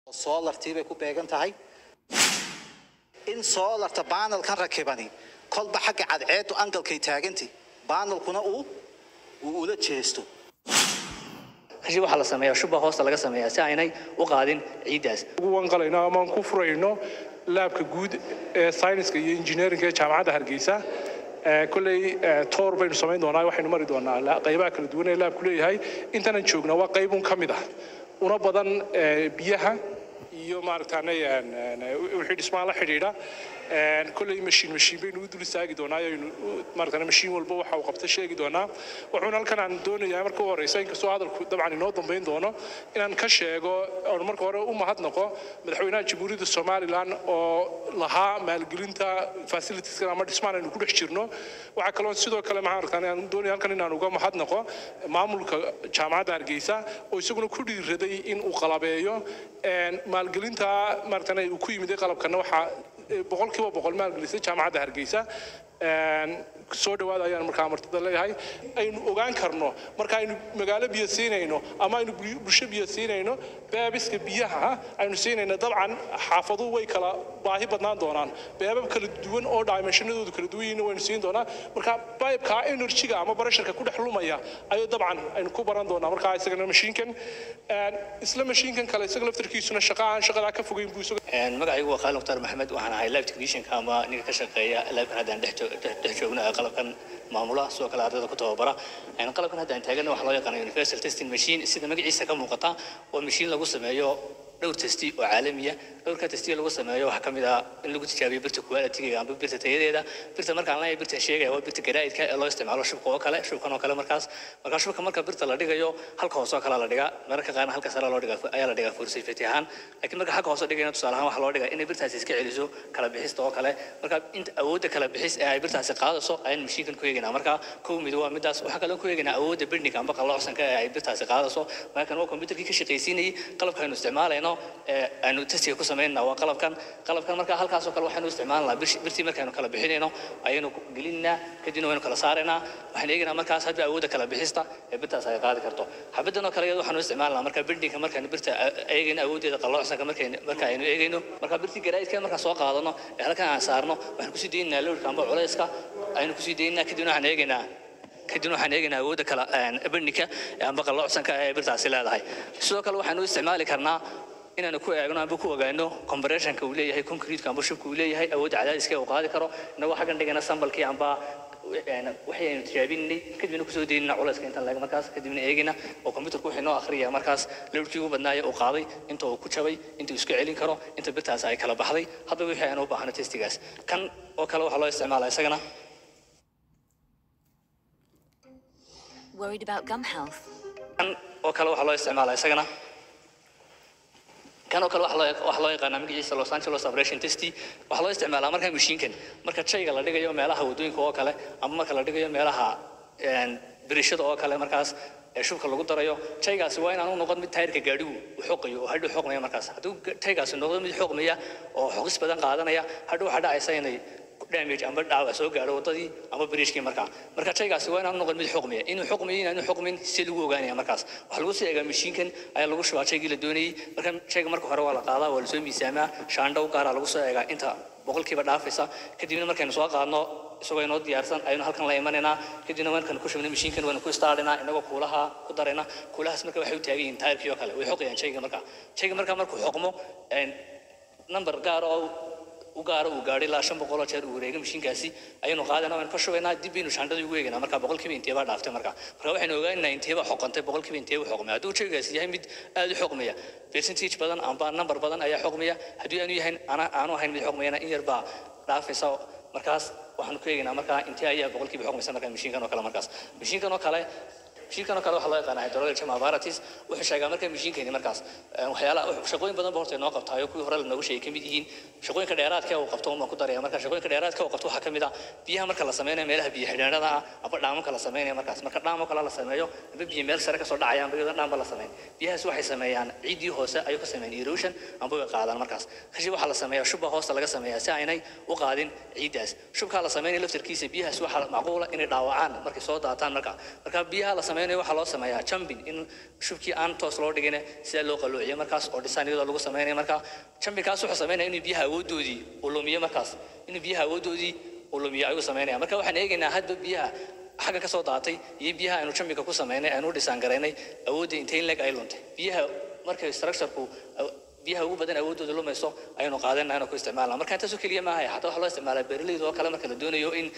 soolartii bay ku beegan tahay in soolarta baanalkan rakibani kolba xagga cadceedu angalkay taagantay baanalkuna uu uu ula jeesto kashi waxaa la sameeyaa shuba hoosta laga sameeyaa si aynay u qaadin ciiddaas ugu wanqalayno ama aan ku furayno laabka guud ee sayniska iyo injineerinka ee jaamacadda hargeysa Ee, kolley ee, toor baynu samayn doonaa waxaynu mari doonaa la- qaybaha kala duwan ee laabku leeyahay intanan joogna waa qaybun ka mid ah una badan ee, biyaha iyo maaragtaane een, een, wixii dhismaha la xidhiidha Een, kolley mashiin mashiin baynu u dul istaagi doonaa ayaynu u- maaragtaane mashiin walba waxa uu qabta sheegi doonaa wuxuuna halkan aan doonayaa marka u horeysa inkastoo hadalku dabcan inoo dambayn doono inaan ka sheego oon marka hore u mahadnaqo madaxweynaha jamhuuriyadda somalilan oo lahaa maalgelinta fasilitieskan ama dhismaan aynu ku dhex jirno waxaa kaloo sidoo kale maxaan arkaa aan doonaya halkan inaan uga mahadnaqo maamulka jaamacadda hargeysa oo isaguna ku dhiiraday in uu qalabeeyo Een, maalgelinta maaragtane uu ku yimid qalabkana waxaa eh, boqolkiiba boqol maalgelisay jaamacadda hargeysa Een, soo dhawaada ayaan markaa martida leeyahay aynu ogaan karno marka aynu magaalo biyo siinayno ama aynu bul- bulsho biyo siinayno beebiska biyaha aynu siinayno dabcan xaafaduhu way kala baahi badnaan doonaan beebab kala duwan oo dimensionadoodu kala duwan yihiin waynu siin doonaa marka bibeka energyga ama barasharka ku dhex lumaya ayuu dabcan aynu ku baran doonaa marka isagana mashiinkan Een, isla mashiinkan kale isaga laftarkiisuna shaqa aan shaqadaa ka fogeyn buu isaga Een, magacaygu waa khaalid mukhtaar maxamed waxaan ahay live technicianka ama ninka ka shaqeeya laabkan haddaan dhex jo- dhex dhex joogno ee qalabkan maamula sidoo kale ardayda ku tababara Een, qalabkan haddaan taagana waxaa loo yaqaana universal testing machine sida magaciisa ka muuqata waa mashiin lagu sameeyo dhowr testi oo caalamiya dhowrka testiya lagu sameeyo waxaa ka mid ah in lagu tijaabiyo birta quality-ga amba birta tayadeeda birta markaan leeyahay birta sheegaya waa birta garaa'idka ee loo isticmaalo shubka oo kale shubkan oo kale markaas markaa shubka marka birta la dhigayo halka hoose oo kale la dhigaa mararka qaarna halka sare loo dhigaa ayaa la dhigaa for safety ahaan laakiin marka halka hoose dhigayna tusaale ahaan waxaa loo dhigaa inay birtaasi iska celiso kala bixista oo kale marka inta awoodda kala bixis ee ay birtaasi qaadayso ayaan mashiinkan ku eegaynaa marka kow mid waa midaas waxaa kaloo ku eegaynaa awoodda bendinga amba qalloocsanka ee ay birtaasi qaadayso markan waa kombyutarkii ka shaqaysiinayay qalabka aynu isticmaalayno ee aynu testiga ku samaynaa waa qalabkan qalabkan marka halkaasoo kale waxaynu isticmaalnaa bir- birtii markaynu kala bixinayno ayaynu ku gelinaa kadibna waynu kala saaraynaa waxaan eegaynaa markaas hadba awoodda kala bixista ee birtaas ay qaadi karto xabadan oo kale iyada waxaanu isticmaalnaa marka bendinga markaynu birta a- eegayno awooddeeda qalloocsanka markaynu marka aynu eegayno marka birtii garaa'idka markaan soo qaadano ee halkan aan saarno waxaan kusii daynaynaa lowrka amba culayska aynu kusii daynaa kadibna waxaan eegaynaa kadibna waxaan eegaynaa awoodda kala bandhigka amba qalloocsanka ee birtaasi leedahay sidoo kale waxaanu isticmaali karnaa inaanu ku eegno amba ku ogaano compressionka uu leeyahay concrete amba shubka uu leeyahay awoodda cadaadiska uu qaadi karo inagoo xaggan dhigana sambalkii amba een, waxay aynu tijaabinay kadibna kusoo daynana culayska intaan laga markaas kadibna eegina oo computerku wuxuu noo akhriya markaas lowrkii ugu badnaaya uu qaaday inta uu ku jabay inta uu iska celin karo inta birtaas ay kala baxday hadba wixii aan u baahno testigaas kan oo kale waxaa loo isticmaalaa isagana Worried about gum health? kan oo kale waxaa loo isticmaalaa isagana kan oo kale waxaa loo waxaa loo yaqaanaa magaciisa Los Angeles Operation Test waxaa loo isticmaalaa marka mashiinkan marka shayga la dhigayo meelaha wadooyinka oo kale ama marka la dhigayo meelaha een birishada oo kale markaas ee shubka lagu darayo shaygaasi waa inaan u noqon mid taayirka gaadhigu u xoqayo oo hadhow xoqmaya markaas hadduu ga- shaygaasi noqdo mid xoqmaya oo xoqis badan qaadanaya hadhow waxaa dhacaysa inay damage amba dhaawac soo gaadho wadadii ama biriishkii markaa marka shaygaasi waa inaan u noqon mid xoqmaya inuu xoqmayo inaanu xoqmin si lagu ogaanaya markaas waxaa lagu sii eegaa mashiinkan ayaa lagu shubaa shaygii la doonayey marka shayga marka hore waa la qaadaa waa lasoo miisaamaa shaandhow gaaraa lagu soo eegaa inta boqolkiiba dhaafaysa kadibna markaynu soo qaadno isagoo inoo diyaarsan aynu halkan la imanaynaa kadibna markaynu ku shubnay mashiinkan waynu ku istaarinaa inagoo kuulaha ku darayna kuulahaas marka waxay u taagan yihiin taayirkii oo kale way xoqayaan shayga marka shayga marka markuu xoqmo een, number gaar oo u gaaro uu gaadhay ilaa shan boqol oo jeer uu wareegay mashiinkaasi ayaynu qaadana waynu ka shubaynaa dib baynu shaandadii ugu eegaynaa marka boqolkiiba inteebaa dhaaftay marka marka waxaynu ogaanaynaa inteebaa xoqantay boqolkiiba inteeba xoqmaya hadduu shaygaasi yahay mid aad u xoqmaya percentage badan amba number badan ayaa xoqmaya haddii aanu yahay ana- aanu ahayn mid xoqmayana in yar baa dhaafaysa markaas waxaanu ku eegaynaa markaa intee ayaa boqolkiiba xoqmaysa marka mashiinkan oo kale markaas mashiinkan oo kale mashiinkan oo kale waxaa loo yaqaanaa hydrolytic apparatus wuxuu sheegaa marka mashiinkani markaas eh, waxyaalaha wuxuu- shaqooyin badan ba horta inoo qabtaayo kuwii hore lanoogu sheegay ka mid yihiin shaqooyinka dheeraadka uu qabto unbaan ku daraya marka shaqooyinka dheeraadka uu qabto waxaa ka mid ah biyaha marka la sameynayo meelaha biyo xidheenada ah aba dhaamamka la sameynayo markaas marka dhaamo kale la sameeyo aba biyo meel sare kasoo dhacaya amba iyadoo dhaamba la sameyn biyahaas waxay sameeyaan ciiddii hoose ayuu ka sameeyaan erosion amba way qaadaan markaas kashi waxaa la sameeyaa shubba hoosta laga sameeyaa si aynay u qaadin ciiddaas shubkaa la sameynaya laftarkiisa biyahaas waxaa macquula inay dhaawacaan markay soo daataan marka marka biyaha la sameeyo sameynayo waxaa loo sameeyaa jumping in shubkii aan toos loo dhigin sida loo qaluuciyo markaas oo design iyadoo lagu sameynayo marka jumpingkaas wuxuu sameynaya inuu biyaha awooddoodii uu lumiyo markaas inuu biyaha awooddoodii uu lumiyo ayuu sameynaya marka waxaan eegaynaa hadba biyaha xagga kasoo daatay iyo biyaha aynu jumpingka ku sameynay aynu dhisaan garaynay awoodda intay leg ay luntay biyaha markay structureku biyaha ugu badan awooddooda lumayso ayaynu qaadanaa inuu ku isticmaalna marka intaasoo keliya maaha xataa waxaa loo isticmaalaa beeraleyda oo kale marka la doonayo in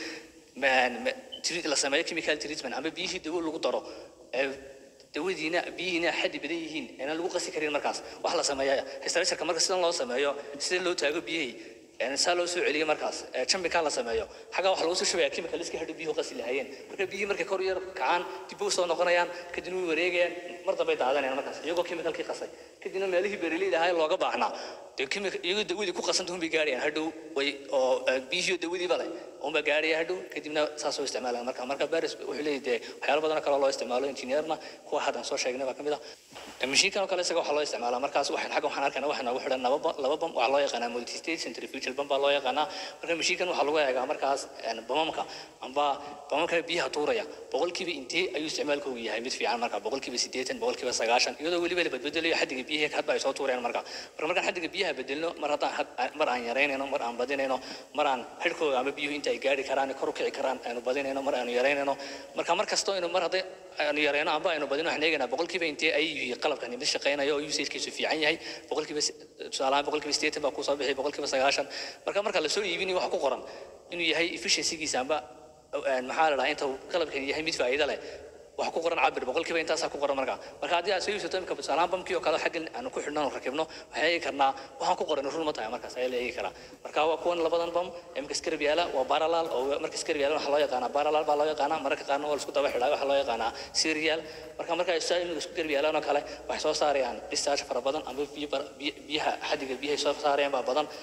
treat- la sameeyo chemical treatment ama biyihii dawo lagu daro ee dawadiina biyihiina xaddi badan yihiin ayna lagu qasi karin markaas wax la sameeya structureka marka sidan loo sameeyo sida loo taago biyihii een saa loo soo celiyo markaas ee jumpingka la sameeyo xagga waxa lagu soo shubaya chemical iska hadhow biyuhu qasi lahaayeen marka biyihii markay kor u yar kacaan dib u soo noqonayaan kadibna way wareegayaan mar dambay daadanayaan markaas iyagoo chemicalkii qasay kadibna meelihii beeraleyda ahaa ee looga baahnaa dee chemical iyagoo dawadii ku qasanta unbay gaarayaan hadhow way oo eh, biyihii oo dawadiiba leh unba gaaraya hadhow kadibna saas oo isticmaalaan marka marka baris wuxuu leeyahay dee waxyaalo badan oo kale oo loo isticmaalo engineerna kuwa haddaan soo sheegnay baa ka mid ah mashiinkan oo kale isaga waxaa loo isticmaalaa markaas waxaan xagga waxaan arkaynaa waxaa noogu xidhan laba ba- laba bam waxaa loo yaqaanaa multistage centrifugal bam baa loo yaqaanaa marka mashiinkan waxaa lagu eegaa markaas een, bamamka amba bamamka biyaha tuuraya boqolkiiba intee ayuu isticmaalkoogu yahay mid fiican marka boqolkiiba siddeetan boqolkiiba sagaashan iyadoo weliba la badbedelayo xaddiga biyaha hadba ay soo tuurayaan marka marka markaan xaddiga biyaha bedelno mar haddaan had- mar aan yaraynayno mar aan badinayno mar aan xidhkooga ama biyuhu inta ay gaari karaan kor u kici karaan aynu badinayno mar aanu yaraynayno marka mar kastoo aynu mar hadday aynu yarayno amba aynu badino waxaan eegaynaa boqolkiiba intee ay yihiin qalabkani mid shaqaynayo oo usagekiisu fiican yahay boqolkiiba si- tusaale ahaan boqolkiiba siddeetan baa kusoo bixi boqolkiiba sagaashan marka marka lasoo iibinayo waxa ku qoran inuu yahay efficiencygiisa amba een, maxaa la dhahaa inta uu qalabkani yahay mid faa'iido leh waxa ku qoran cabir boqolkiiba intaasaa ku qoran marka marka haddii aad soo iibsato imika tusaalahaan bamkii oo kale xaggan aanu ku xidhno aanu rakibno waxaan eegi karnaa waxaan ku qoran run ma tahay markaas ayaa la eegi karaa marka waa kuwan labadan bam imika skarab yaala waa parallel oo marka skarab yaala waxaa loo yaqaanaa parallel baa loo yaqaanaa mararka qaarna waa la isku daba xidhaa waxaa loo yaqaanaa serial marka marka ay saa imika isku garab yaalaan oo kale waxay soo saarayaan discharge fara badan ama biyo bar- biyo- biyaha xaddiga biyahay soo saarayaan baa badan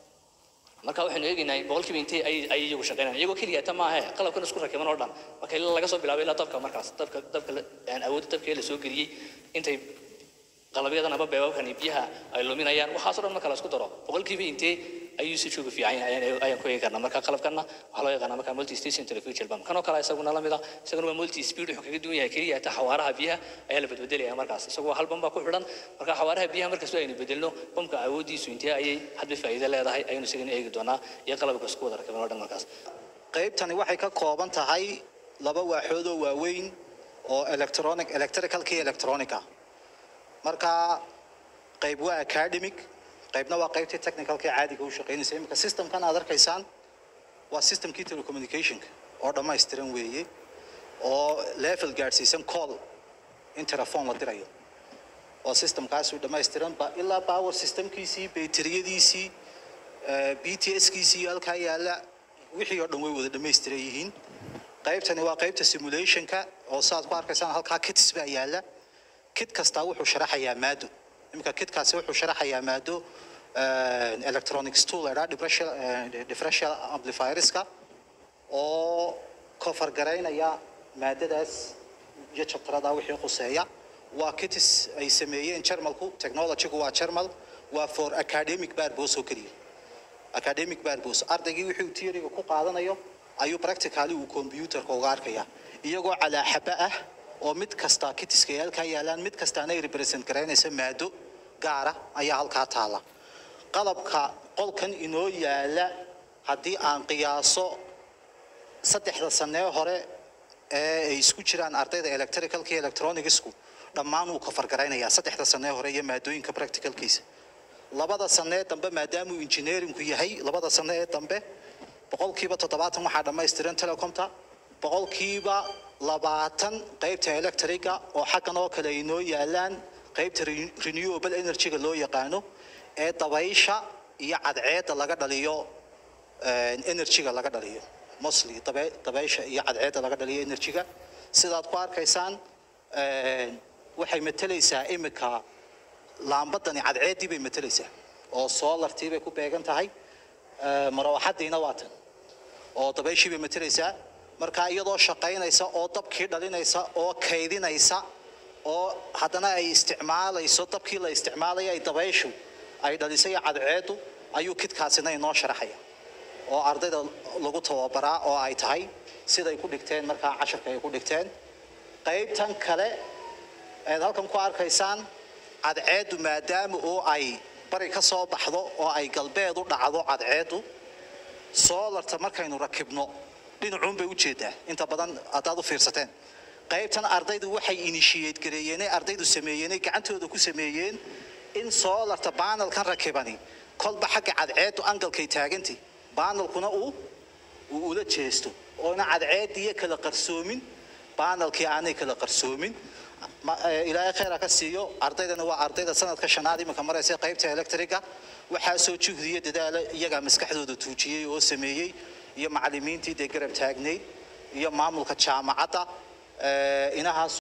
marka waxaynu eegaynaa boqolkiiba intee ay ay iyagu shaqaynayaan iyagoo keliya ta maahe qalabkan isku rakiban oo dhan marka ilaa laga soo bilaabay ilaa dabka markaas dabka dabka la- aan awoodda dabka ee la soo geliyey intay qalabyadan ama beebabkan iyo biyaha ay luminayaan waxaas oo dhan marka la isku daro boqolkiiba intee ayuu si jooga fiican yahay ayaan- ayaan ku eegi karnaa marka qalabkanna waxaa loo yaqaanaa marka multi station telefugal bam kanoo kale isaguna la mida isaguna waa multi speed wuxuu kaga duwan yahay keliya ta xawaaraha biyaha ayaa la bedbedelaya markaas isagu waa hal bam baa ku xidhan marka xawaaraha biyaha markastoo aynu bedelno bamka awooddiisu intee ayay hadba faa'iido leedahay ayaynu isagana eegi doonaa iyo qalabka isku wada rakiban oo dhan markaas qaybtani waxay ka kooban tahay laba waaxood oo waaweyn oo electronic electricalka iyo electronica marka qayb waa academic qaybna waa qaybtii technicalka ee caadiga u shaqaynaysa iminka systemkan aad arkaysaan waa systemkii telecommunicationka oo dhammaystiran weeye oo level gaadhsiisan call in telephone la dirayo oo systemkaasuu dhammaystiran ba ilaa power systemkiisii bayteriyadiisii b t s kiisii halkaa yaalla wixii oo dhan way wada dhammaystiran yihiin qaybtani waa qaybta simulationka oo saad ku arkaysaan halkaa kits baa yaalla kit kastaa wuxuu sharaxayaa maado iminka kitkaasi wuxuu sharaxayaa maado eh, electronics tool la idhaha differential eh, differential amplifierska oo kofar garaynaya maadadaas iyo jabtarada wixii khuseeya waa kitis ay sameeyeen jarmalku technologygu waa jarmal waa for academic purpose oo keliya academic purpose ardaygii wixii uu theoryga ku qaadanayo ayuu practically uu computerka uga arkaya iyagoo calaa xaba ah oo mid kasta kitiska ay halkaa yaalaan mid kastaana ay represent garaynaysa maado gaara ayaa halkaa taala qalabka qolkan inoo yaala haddii aan qiyaaso saddexda sanee hore ee ay isku jiraan ardayda electricalka iyo electronicsku dhammaan wuu kafargaraynayaa saddexda sanee hore iyo maadooyinka practicalkiisa labada sanee dambe maadaamuu engineeringku yahay labada sane ee dambe boqolkiiba toddobaatan waxaa dhammaystiran telecomta boqolkiiba labaatan qaybta electriga oo xaggan oo kale ay noo yaalaan qaybta re- renewable energyga loo yaqaano ee dabaysha iyo cadceedda laga dhaliyo eh, energyga laga dhaliyo mostly dabe- dabaysha iyo cadceedda laga dhaliyo energyga sidaad ku arkaysaan eh, waxay matelaysaa imika laambadani cadceeddii bay matelaysaa oo solartii bay ku beegan tahay eh, marawaxadiina waa tan oo dabayshii bay matelaysaa marka iyadoo shaqaynaysa oo dabkii dhalinaysa oo kaydinaysa oo haddana ay isticmaalayso dabkii la isticmaalaya ay dabayshu ay dhalisay cadceedu ayuu kidkaasina inoo sharaxaya oo ardayda lagu tababaraa oo ay tahay siday ku dhigteen markaa casharka ay ku dhigteen qaybtan kale eed halkan ku arkaysaan cadceeddu maadaama oo ay bari ka soo baxdo oo ay galbeed u dhacdo cadceeddu soolarta markaynu rakibno dhinacuun bay u jeedaa inta badan haddaad u fiirsateen qaybtan ardaydu waxay initiate gareeyeenay ardaydu sameeyeenay gacantooda ku sameeyeen in soolarta baanalkan rakibani kolba xagga cadceeddu angalkay taagantay baanalkuna uu uu ula jeesto oona cadceediyo kala qarsoomin baanalkii aanay kala qarsoomin Ma- eh, ilaahay khayra ka siiyo ardaydana waa ardayda sanadka shanaad iminka maraysa qaybta electriga waxaa soo juhdiya dadaala iyagaa maskaxdooda tuujiyey oo sameeyey iyo macallimiintii dee garab taagnayd iyo maamulka jaamacadda eh, inahaas